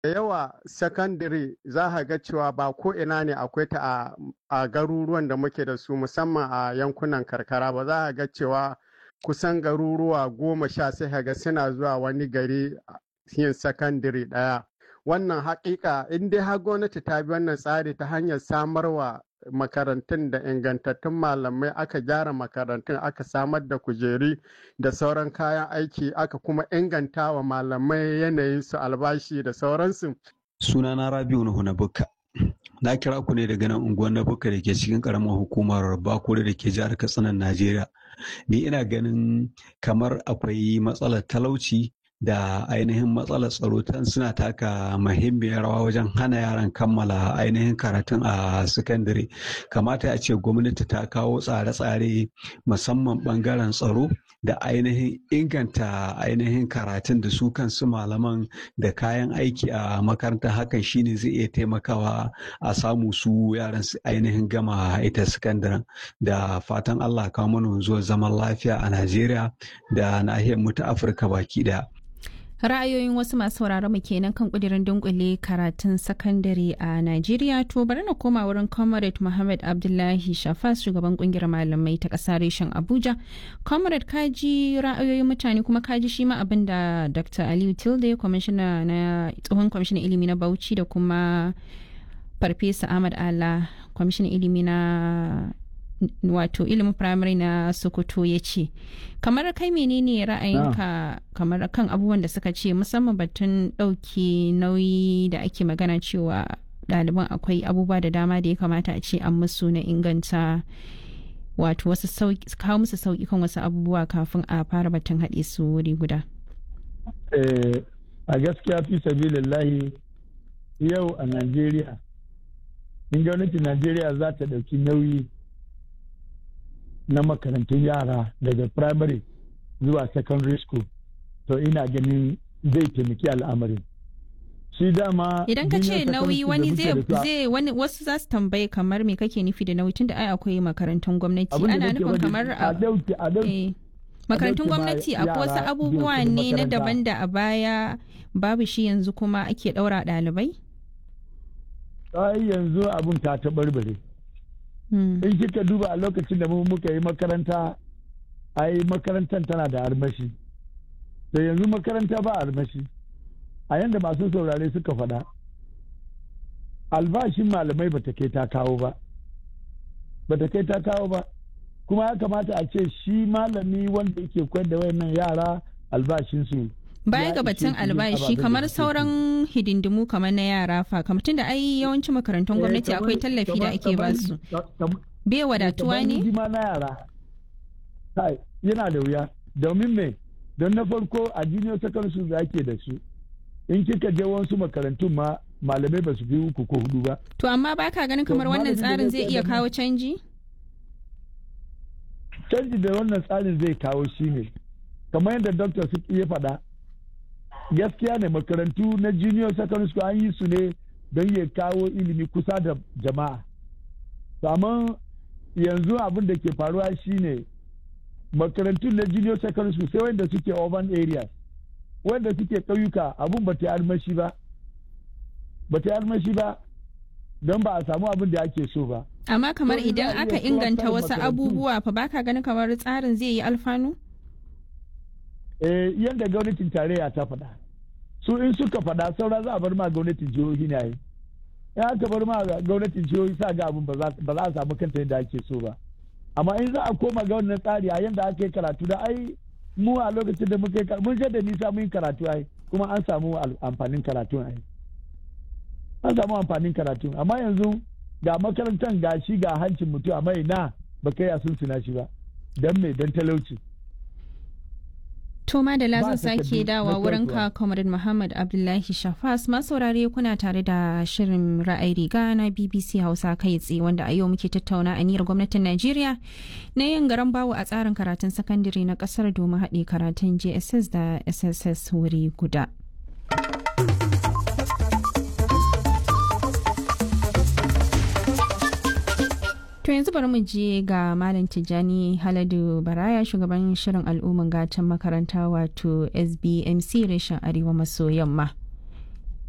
da yawa sakandare za a ga cewa ba ko ina ne akwai ta a garuruwan da muke da su musamman a yankunan karkara ba za a ga cewa kusan garuruwa goma sha sai ga suna zuwa wani gari yin sakandare ɗaya wannan haƙiƙa in dai har gwamnati ta bi wannan tsari ta hanyar samarwa makarantun da ingantattun malamai aka gyara makarantun aka samar da kujeri da sauran kayan aiki aka kuma inganta wa malamai yanayin su albashi da sauransu. sunana rabiu nuhu na bukka na kira ku ne daga nan unguwar na bukka da ke cikin karamar hukumar bakure da ke jihar katsinan najeriya ni ina ganin kamar akwai matsalar talauci da ainihin matsalar tsaro tan suna taka muhimmiyar rawa wajen hana yaran kammala ainihin karatun a sakandare kamata a ce gwamnati ta kawo tsare-tsare musamman bangaren tsaro da ainihin inganta ainihin karatun da su kansu malaman da kayan aiki a makaranta hakan shine zai iya taimakawa a samu su yaran su ainihin gama ita sakandaren da fatan allah kawo mana zuwa zaman lafiya a najeriya da nahiyar mu ta afirka baki daya ra'ayoyin wasu masu sauraron mu kenan kan kudirin dunkule karatun sakandare a Najeriya to bari na koma wurin Comrade Muhammad Abdullahi Shafas shugaban kungiyar malamai ta ƙasa reshen Abuja. Comrade kaji ra'ayoyin mutane kuma kaji shi ma abin da Dr. Aliyu Tilde kwamishina na tsohon kwamishinan ilimi na Bauchi da kuma Farfesa Ahmad Ala kwamishinan ilimi na wato ilimin firamare na sokoto ya ce kamar kai menene ra'ayinka kamar kan abubuwan da suka ce musamman batun ɗauke nauyi da ake magana cewa ɗaliban akwai abubuwa da dama da ya kamata a ce an musu na inganta wato wasu kawo musu sauƙi kan wasu abubuwa kafin a fara batun haɗe su wuri guda a gaskiya fi sabilillahi yau a najeriya in gwamnatin najeriya za ta ɗauki nauyi na makarantun yara daga primary zuwa secondary school to ina ganin zai taimaki al'amarin shi dama idan ka ce nauyi wani zai wani wasu za su tambaye kamar me kake nufi da nauyi tunda ai akwai makarantun gwamnati ana nufin kamar a makarantun gwamnati akwai wasu abubuwa ne na daban da a baya babu shi yanzu kuma ake daura ɗalibai ai yanzu abun ta taɓarɓare in kika duba a lokacin da mu muka yi makaranta ai makarantar tana da armashi da yanzu makaranta ba armashi a yanda masu saurare suka faɗa albashin malamai ba ta kai ta kawo ba ba ta kai ta kawo ba kuma ya kamata a ce shi malami wanda yake koyar da wayannan yara albashinsu baya ga batun albashi kamar sauran hidindimu kamar na yara fa kamar tunda ai yawancin makarantun gwamnati akwai tallafi da ake ba su bai wadatuwa ne na yara yana da wuya domin me don na farko a junior secondary school da ake da su in kika je wasu makarantun ma malamai ba su fi uku ko hudu ba to amma baka ganin kamar wannan tsarin zai iya kawo canji canji da wannan tsarin zai kawo shi ne kamar yadda doctor su iya faɗa gaskiya ne makarantu na junior secondary school an yi su ne don ya kawo ilimi kusa da jama'a amma yanzu abin da ke faruwa shine makarantu na junior secondary school sai wanda suke urban areas wanda suke ƙauyuka abin ba ta yi armashi ba ba ta yi armashi ba don ba a samu abin da ake so ba amma kamar idan aka inganta wasu abubuwa fa baka ganin kamar tsarin zai yi alfanu eh yadda gwamnatin tarayya ta faɗa su in suka faɗa saura za a bar ma gwamnatin jihohi ne yi in aka bar ma gwamnatin jihohi sa ga abin ba za a samu kanta yadda ake so ba amma in za a koma ga wannan tsari a yadda aka yi karatu da ai mu a lokacin da muka yi mun da nisa mun yi karatu ai kuma an samu amfanin karatu ai an samu amfanin karatu amma yanzu ga makarantar ga shi ga hancin mutum amma ina ba kai a sun suna shi ba don me don talauci To da zan sake dawa wurin ka Comrade Muhammad Abdullahi Shafas masaurare kuna tare da shirin ra'ayi riga na BBC Hausa kai tsaye wanda a yau muke tattauna aniyar gwamnatin Najeriya na yin garan bawo a tsarin karatun sakandare na kasar domin haɗe karatun JSS da SSS wuri guda. To yanzu bari mu je ga Malam Tijjani Haladu Baraya shugaban shirin al'umman gatan makaranta wato SBMC reshen Arewa maso yamma.